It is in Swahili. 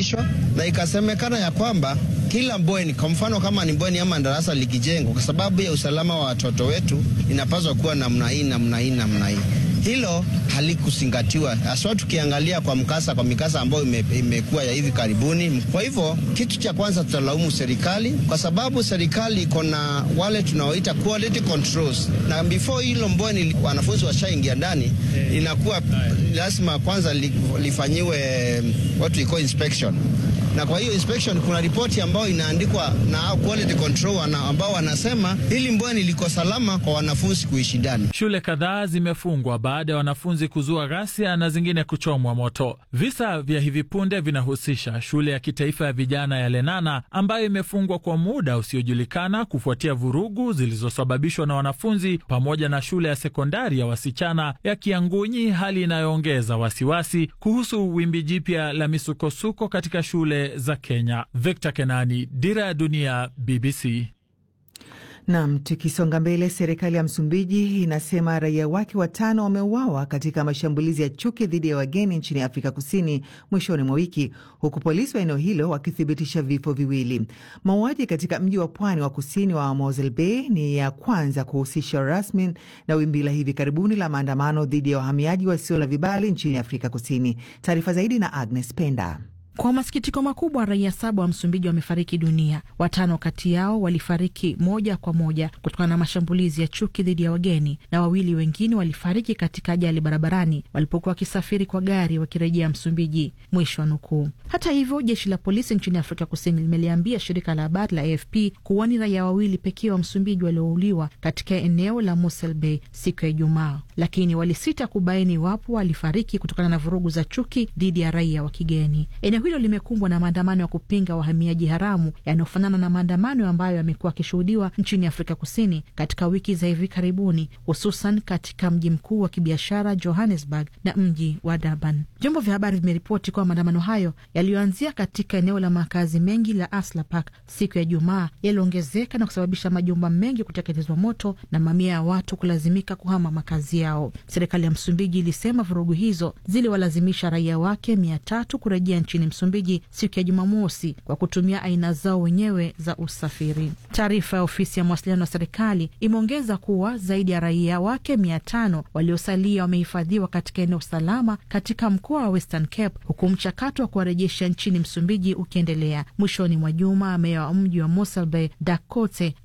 kesho, na ikasemekana ya kwamba kila bweni, kwa mfano kama ni bweni ama darasa likijengwa, kwa sababu ya usalama wa watoto wetu, inapaswa kuwa namna hii namna hii namna hii. Hilo halikuzingatiwa haswa, tukiangalia kwa mkasa kwa mikasa ambayo ime, imekuwa ya hivi karibuni. Kwa hivyo kitu cha kwanza tutalaumu serikali, kwa sababu serikali iko na wale tunaoita quality controls, na before hilo mbweni wanafunzi washaingia ndani, inakuwa lazima kwanza li, lifanyiwe what we call inspection na kwa hiyo inspection kuna ripoti ambayo inaandikwa na quality control ambao wanasema hili mbweni liko salama kwa wanafunzi kuishi ndani. Shule kadhaa zimefungwa baada ya wanafunzi kuzua ghasia na zingine kuchomwa moto. Visa vya hivi punde vinahusisha shule ya kitaifa ya vijana ya Lenana ambayo imefungwa kwa muda usiojulikana kufuatia vurugu zilizosababishwa na wanafunzi, pamoja na shule ya sekondari ya wasichana ya Kiangunyi, hali inayoongeza wasiwasi kuhusu wimbi jipya la misukosuko katika shule za Kenya. Victor Kenani, Dira ya Dunia, BBC. Nam, tukisonga mbele, serikali ya Msumbiji inasema raia wake watano wameuawa katika mashambulizi ya chuki dhidi ya wageni nchini Afrika Kusini mwishoni mwa wiki, huku polisi wa eneo hilo wakithibitisha vifo viwili. Mauaji katika mji wa pwani wa kusini wa Mosel Bay ni ya kwanza kuhusisha rasmi na wimbi la hivi karibuni la maandamano dhidi ya wahamiaji wasio na vibali nchini Afrika Kusini. Taarifa zaidi na Agnes Penda. Kwa masikitiko makubwa, raia saba wa Msumbiji wamefariki dunia. Watano kati yao walifariki moja kwa moja kutokana na mashambulizi ya chuki dhidi ya wageni, na wawili wengine walifariki katika ajali barabarani walipokuwa wakisafiri kwa gari wakirejea Msumbiji. Mwisho wa nukuu. Hata hivyo, jeshi la polisi nchini Afrika Kusini limeliambia shirika la habari la AFP kuwa ni raia wawili pekee wa Msumbiji waliouliwa katika eneo la Mosel Bay siku ya Ijumaa, lakini walisita kubaini iwapo walifariki kutokana na vurugu za chuki dhidi ya raia wa kigeni. Eneo hilo limekumbwa na maandamano ya kupinga wahamiaji haramu yanayofanana na maandamano ambayo yamekuwa yakishuhudiwa nchini Afrika Kusini katika wiki za hivi karibuni, hususan katika mji mkuu wa kibiashara Johannesburg na mji wa Durban. Vyombo vya habari vimeripoti kuwa maandamano hayo yaliyoanzia katika eneo la makazi mengi la Asla Park siku ya Jumaa yaliongezeka na kusababisha majumba mengi kuteketezwa moto na mamia ya watu kulazimika kuhama makazi yao. Serikali ya Msumbiji ilisema vurugu hizo ziliwalazimisha raia wake mia tatu kurejea nchini Msumbiji siku ya Jumamosi kwa kutumia aina zao wenyewe za usafiri. Taarifa ya ofisi ya mawasiliano ya serikali imeongeza kuwa zaidi ya raia wake mia tano waliosalia wamehifadhiwa katika eneo salama katika mkoa wa Western Cape, huku mchakato wa kuwarejesha nchini Msumbiji ukiendelea. Mwishoni mwa juma, meya wa mji wa Mosel Bay Dakote